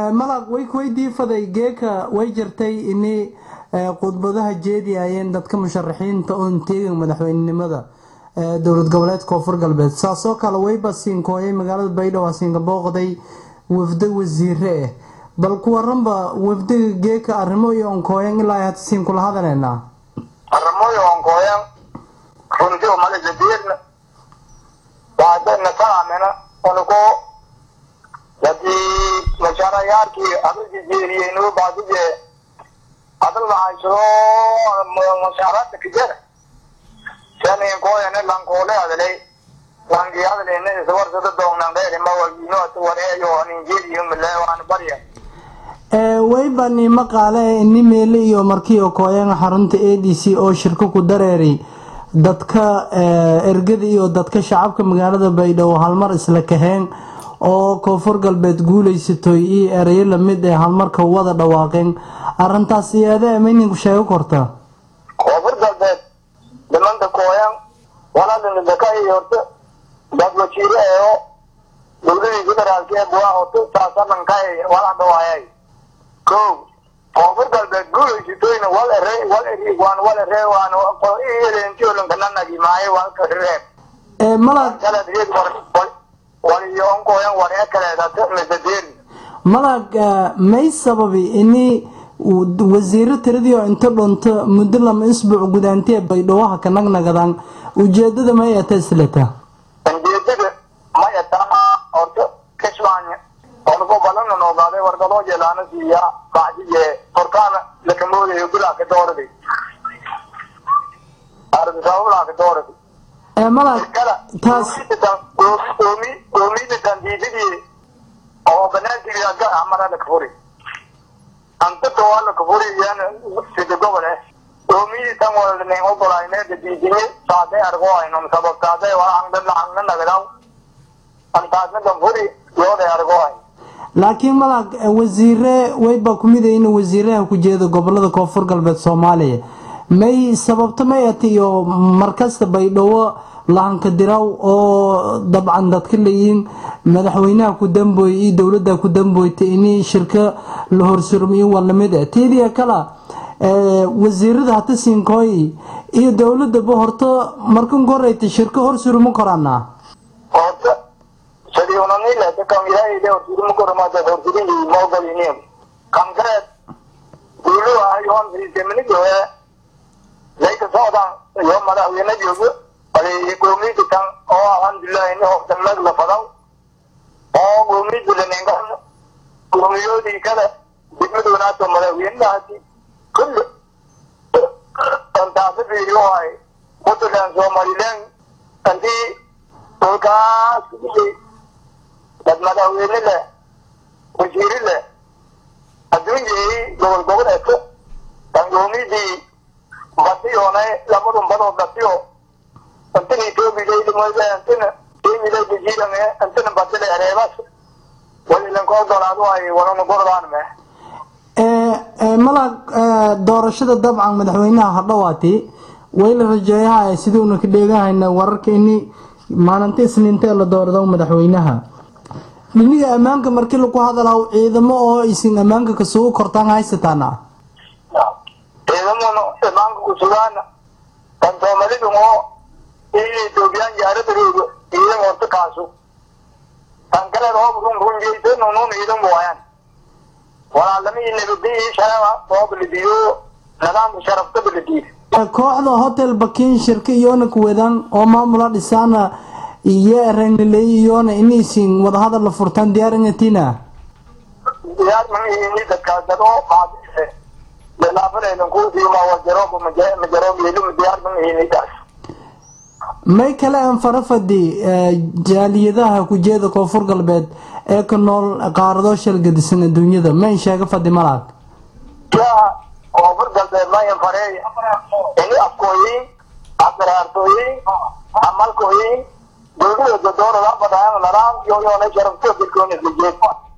malag way kuweydii faday geeka way jirtay ini khudbadaha jeediyayeen dadka musharaxiinta oon teegin madaxweynenimada dowlad goboleed koonfur galbeed saasoo kale wayba siinkooyay magaalada baydhabo siinka booqday wafdo wasiire ah bal ku waranba wafdiga geeka arrimo iyo onkooyan ilaa hata siin kula hadaleynaa arrimo iyo onkooyan runtii umalisadeerna waadana kaamina unuko hadii mashaarayaalkii adalki jeeriyeynu baadije adal maxaysado mashaaraadka kijara sani kooyane lankoole adalay lanki adalene iswarsada doonandheeri mawagino wareeyo ninjeeriyo mile waan barya wayba nimo qaale ini meele iyo markii okooyan xarunta a d c oo shirko ku dareeray dadka ergada iyo dadka shacabka magaalada baydhabo halmar isla kaheen oo koonfur galbeed guuleysatoy iyo erayo lamid ee halmarka wada dhawaaqeen arintaas iyaada mayninku sheego korta koonfur galbeed dhimanta kooyan walaadinidakay horta dad wasiire eeo dowladii federaalka ee buwaa horta saasabankay wala dhawaayay ko koonfur galbeed guuleysatoyna wal ere wal eri waan wal ere waan qoliyeleentiyolankananagi maaye walka reeb malag waliyoonkoyan waree kaleedata misadeeri malag may sababi ini wasiiro tiradii oo inta dhunto muddo lama isbuuc gudaantee baydhawaha ka nagnagadaan ujeedada may ata islata ujeedada may ataa horta kismaanya orko balana noogaaday wargadoo jelaana siiya bacdiye horkaana lakamoodayo bilaa ka dooradi ardisabablaa ka dooradi malag taas oomida tandiidadii oo banaankiga amara la kafuri antata waa la kafuri yan sida gobol eh oomidi tan walne ogolayne dadiidine saade argo aynon sababtaade waa angdana angna nagadaw antaasna danfuri yoode argo ay laakiin malag wasiire wayba kumid in wasiiraha ku jeeda gobolada koonfur galbeed soomaaliya may sababto may ata iyo markasta baydhabo lahanka diraw oo dabcan dadka leeyihiin madaxweynaha ku dambooy iyo dowladda ku damboyta ini shirka la horsurmiyo waa lamid ah teediya kala wasiirada hata siinkooy iyo dowladaba horta markan koreyta shirka horsurmi koraana horta sadiunanilete kan ilaahayde horsurmi koramaada horsurinyi maogoliniyo kankareed duulu ayoon siisteminigoe layka socdan iyo madaxweyne joogo goomiyada tan oo alxamdulilah ini hortamad la fadaw oo goomiyada laningan goomiyoodii kale degmadoonaata madaxweynahaasi kulli antaasi fiiriyo ay puntland somaliland antii dhulkaas kudhiyey dad madaxweyne leh wasiiri leh adduunyay gobol goboleedka tan goomiyadii badiyoonay lamadun badoo badiyo antana etoobiya moyda antana kenya jiidan antana badile areebas walilanka ogolaado ay walana gordaan me malag doorashada dabcan madaxweynaha hadhawaati way la rajeeyaha siduuna ka dheegahayna wararka ini maalinta isniintee la doorado madaxweynaha dhiniga ammaanka markii lagu hadalaw ciidamo oo isin ammaanka kasugu kortaan haysataana ciidamona ammaanka kusugaana kan soomalidu oo iyo etoobiyaan jaaradagooda ciidan horta kaasu tan kaleed hoob run runjeysan unun ciidan buayaan walaalamihii nabadii sharaba oo bilidiyo nidaamka sharafta bilidiid kooxda hotel bakin shirka iyoona kuwadaan oo maamula dhisaana iyo erengaley iyoona inaysin wadahadal la furtaan diyaaranyatina diyaar mamihini dadkaasado qaadise lelaafanaydan kuusiima wajarooba majaroob yeluma diyaar mamihinidaas may kale aan farafadi jaaliyadaha kujeeda koonfur galbeed ee ka nool qaarado shalgadisan adduunyada mayn sheega fadi malaag yaa koonfur galbeed mayan fareey ini afkooyin abdaraartooyin amalkooyin dowlada dodoorada badaan laraan yoyoona sharafto dirkoon isla jeed